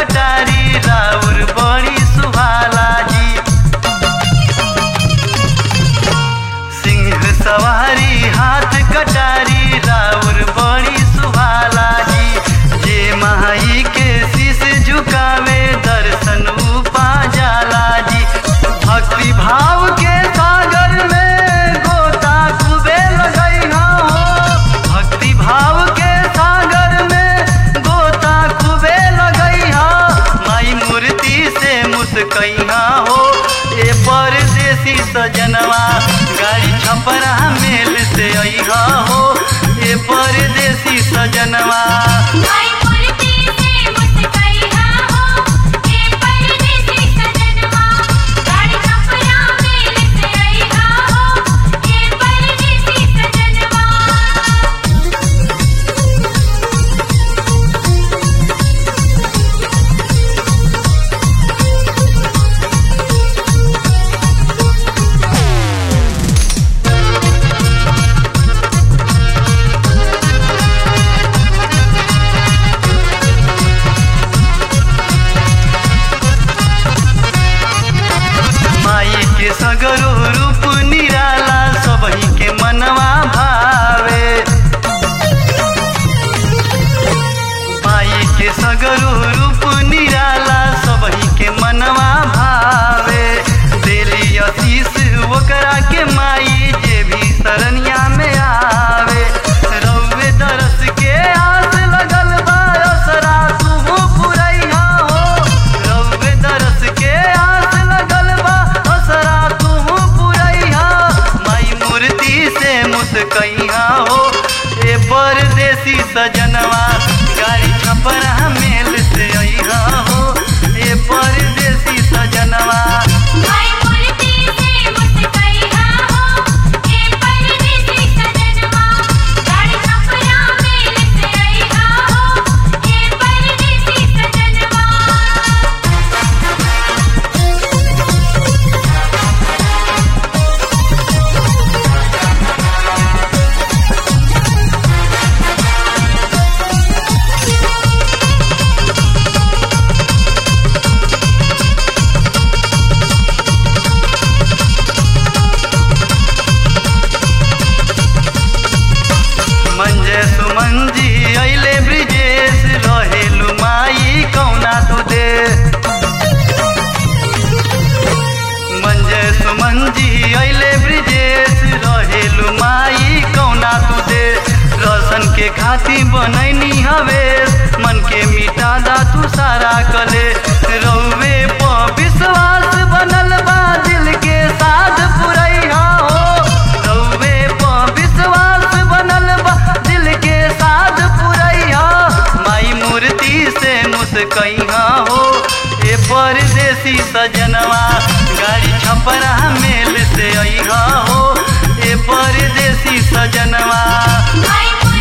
कटारी राउर बड़ी सुहाला जी सिंह सवारी हाथ कटारी राउर बड़ी सुहाला जी जे माई के शीश झुकावे दर्शन उपा जाला जी भक्ति भाव के सागर में गोता खूबे लगैहा हो भक्ति भाव के सागर में गोता खूबे लगैहा माई मूर्ति से मुस्कैहा हो ए परदेसी सजनवा गाड़ी छपरा मेल से अइहा हो ए परदेसी सजनवा माई मूर्ति से मुस्कैहा हो ए परदेसी सजनवा गाड़ी छपरा मेल से अइहा हो ए परदेसी सजनवा माई के सगरो रूप निराला सबही के मनवा भावे माई के सगरो रूप निराला सबही के मनवा भावे देली आशीष ओकरा के माई जे भी शरणिया में आवे रउवे दरस के आस लगल बा असरा तुहू पुरैया हो रउवे दरस के आस लगल बा असरा तुहू पुरैया माई मूर्ति से मुस्कैया हो ए परदेसी सजनवा गाड़ी छपरा मेल से अइहा हो ए परदेसी सजनवा माई मूर्ति से मुस्कैहा हो ए परदेसी सजनवा गाड़ी छपरा मेल से अइहा हो ए परदेसी सजनवा मंजे सुमन जी अइले ब्रिजेश रहेलु माई कौना तू दे मंजे सुमन जी अइले ब्रिजेश रहेलु माई कौना तू दे रसन के खाती बनैनी हवेश मन के मिटा दा तू सारा कले रउवे प विश्वास बनल बा दिल के साध पुरैया हो रउवे प विश्वास बनल बा दिल के साध पुरैया माई मूर्ति से मुस्कैहा हो ए परदेसी सजनवा गाड़ी छपरा मेल से अइहा हो ए परदेसी सजनवा माई